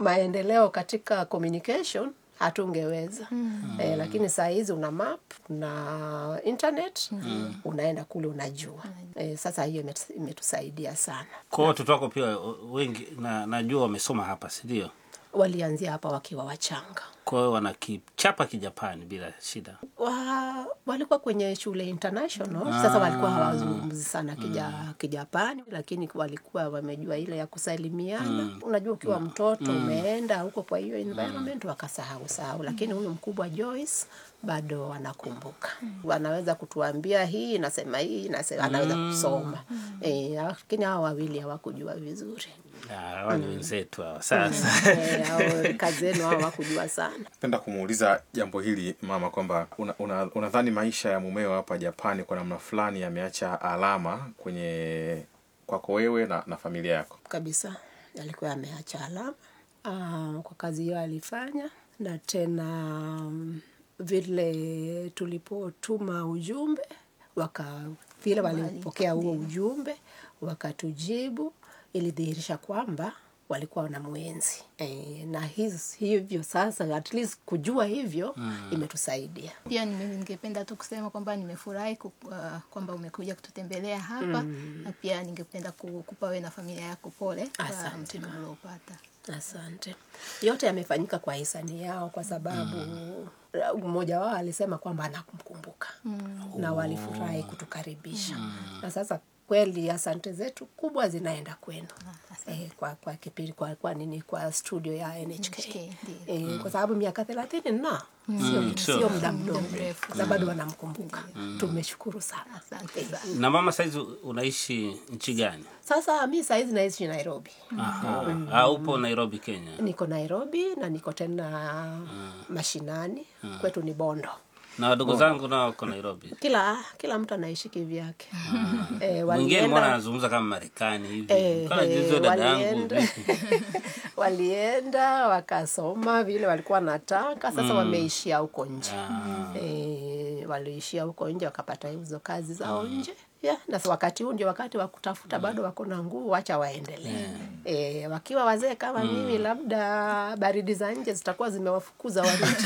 maendeleo katika communication hatungeweza mm. eh, lakini saa hizi una map na internet mm. unaenda kule unajua eh, sasa hiyo imetu- imetusaidia sana kwa hiyo watoto wako pia wengi na najua wamesoma hapa sindio walianzia hapa wakiwa wachanga kwa hiyo wanakichapa kijapani bila shida wa, walikuwa kwenye shule international sasa walikuwa hawazungumzi sana kija, kijapani lakini walikuwa wamejua ile ya kusalimiana unajua ukiwa mtoto umeenda huko kwa hiyo environment wakasahau sahau lakini huyu mkubwa Joyce bado anakumbuka wanaweza kutuambia hii inasema hii inasema anaweza kusoma eh, lakini hawa wawili hawakujua vizuri Ah, hawa ni wenzetu hawa sasa Eh, hao kazi zenu hao hawakujua sana penda kumuuliza jambo hili mama kwamba unadhani una, unadhani maisha ya mumeo hapa japani kwa namna fulani yameacha alama kwenye kwako wewe na, na familia yako kabisa alikuwa ameacha alama uh, kwa kazi hiyo alifanya na tena um, vile tulipotuma ujumbe waka vile walipokea huo ujumbe wakatujibu ilidhihirisha kwamba walikuwa wana mwenzi e, na hiz, hivyo sasa at least kujua hivyo mm. imetusaidia pia nime- ningependa tu kusema kwamba nimefurahi ku- uh, kwamba umekuja kututembelea hapa na pia ningependa ku- kupa wewe na familia yako pole kwa Asante, msiba uliopata Asante. Yote yamefanyika kwa hisani yao, kwa sababu mmoja wao alisema kwamba anakumkumbuka na walifurahi kutukaribisha na sasa kweli asante zetu kubwa zinaenda kwenu eh, kwa kwa kipindi kwa, kwa nini kwa studio ya NHK, NHK, ndio. eh, kwa sababu miaka thelathini na sio sio. sio muda mdogo, mrefu. sasa bado wanamkumbuka. Tumeshukuru sana. asante sana na mama saizi unaishi nchi gani Sasa mi sahizi naishi Nairobi. Aha. Ah, upo nairobi kenya niko Nairobi na niko tena mashinani kwetu ni Bondo. na wadogo zangu nao wako nairobi Kila kila mtu anaishi kivyake. eh, mwingine mbona walienda anazungumza kama marekani hivi eh, Kana eh, jizo dada yangu walienda walienda wakasoma vile walikuwa wanataka, sasa wameishia huko nje eh, waliishia huko nje wakapata hizo kazi zao nje yeah, na sa- wakati huu ndio wakati wa kutafuta, bado wako na nguvu, wacha waendelee eh, wakiwa wazee kama mimi, labda baridi za nje zitakuwa zimewafukuza warudi.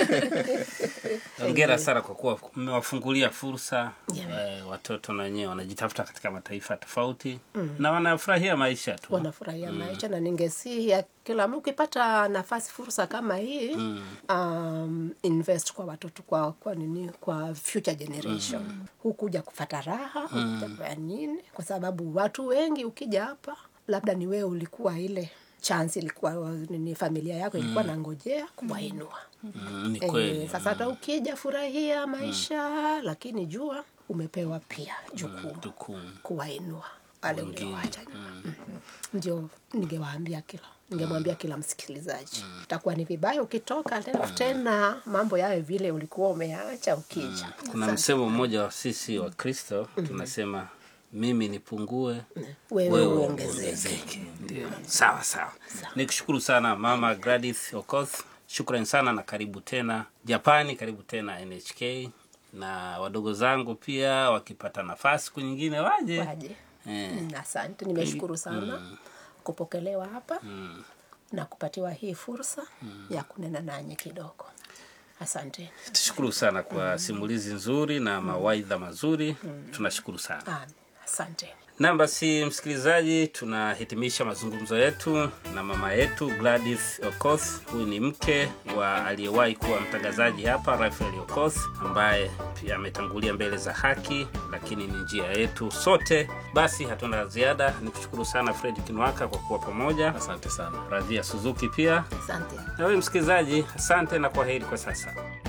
ongera sana kwa kuwa mmewafungulia fursa eh, watoto na wenyewe wanajitafuta katika mataifa tofauti na wanafurahia maisha tu wanafurahia maisha na ningesihi ya kila mtu ukipata nafasi fursa kama hii um, invest kwa watoto kwa kwa nini kwa future generation hukuja kufata raha hukuja kwa nini kwa sababu watu wengi ukija hapa labda ni wewe ulikuwa ile chance ilikuwa nini familia yako ilikuwa nangojea kuwainua Mm, ni Eh, kweli sasa hata ukija furahia maisha lakini jua umepewa pia jukumu jukumu kuwainua wale uliowacha nyuma. Mhm. Ndio ningewaambia kila ningemwambia kila msikilizaji, itakuwa ni vibaya ukitoka tena tena mambo yawe vile ulikuwa umeacha ukija. kuna msemo mmoja wa sisi wa kristo tunasema mimi nipungue Wewe wewe uongezeke. uongezeke ndio sawa sawa nikushukuru sana mama gladys okoth shukran sana na karibu tena japani karibu tena nhk na wadogo zangu pia wakipata nafasi siku nyingine waje Waje. Eh. Mm, Asante, nimeshukuru sana kupokelewa hapa na kupatiwa hii fursa ya kunena nanyi kidogo. Asante. tushukuru sana kwa simulizi nzuri na mawaidha mazuri tunashukuru sana Amen. Asante. nam basi msikilizaji tunahitimisha mazungumzo yetu na mama yetu gladys okoth huyu ni mke wa aliyewahi kuwa mtangazaji hapa rafael okoth ambaye pia ametangulia mbele za haki lakini ni njia yetu sote basi hatuna la ziada ni kushukuru sana fred kinwaka kwa kuwa pamoja asante sana radhia suzuki pia asante na wewe msikilizaji asante na kwa heri kwa sasa